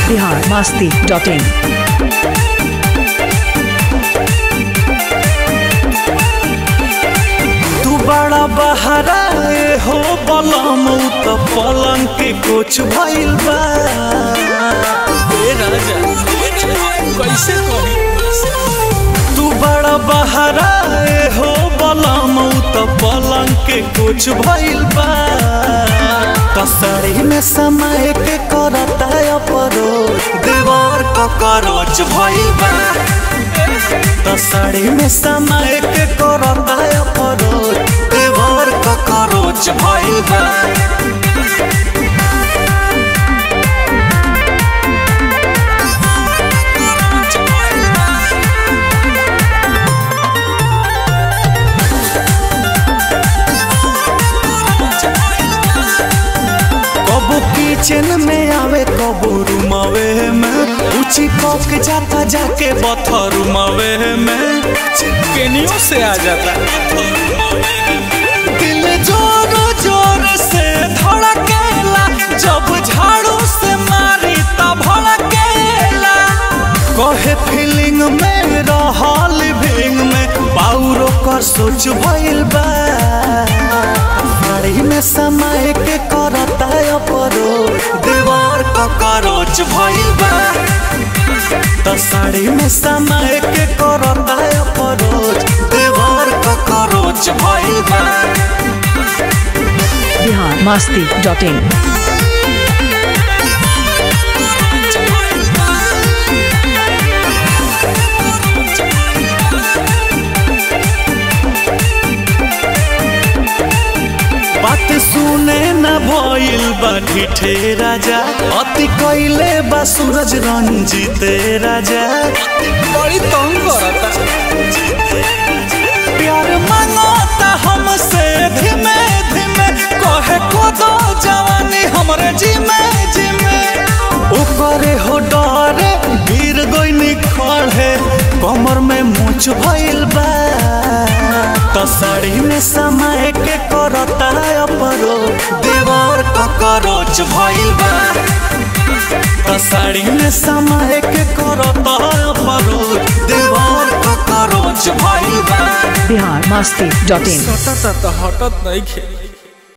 Bihar Masti dot in तू बड़ा बहरा ए हो बलम उ त पलंग के कुछ भइल बा ए राजा कैसे कही तू बड़ा बहरा ए हो बलम उ त पलंग के कुछ भइल बा तसड़ी में समय के करता अपरो दीवार ककरोच भइल बा तसड़ी में समय के करता अपरो दीवार ककरोच भइल बा कबू किचन में आवे कबू रूमवे में ऊंची पक जाता जाके बथरूमवे में चिकनियों से आ जाता दिल जोर जोर से धड़केला जब झाड़ू से मारी तब भड़केला कहे फीलिंग में रहल भींग में पाउरो कर सोच भइल बा साड़ी में समय के करता अपरो दीवार ककरोच भइल बा त साड़ी में समय के करता अपरोच दीवार ककरोच भइल बा बिहार मस्ती डॉट इन बात सुने न भइल बा ढिठे राजा अति कैले बा सूरज रंजीते राजा बड़ी तंग करता प्यार मांगता हमसे धीमे धीमे कहे को दो जवानी हमरे जिमे जिमे ऊपरे हो डरे गिर गई खड़े कमर में मुछ भइल बा त साड़ी में समय के करता अपरो दीवार ककरोच भइल बा त साड़ी में समय के करता अपरो दीवार ककरोच भइल बा बिहार मस्ती डॉट इन सटत हटत नहीं खे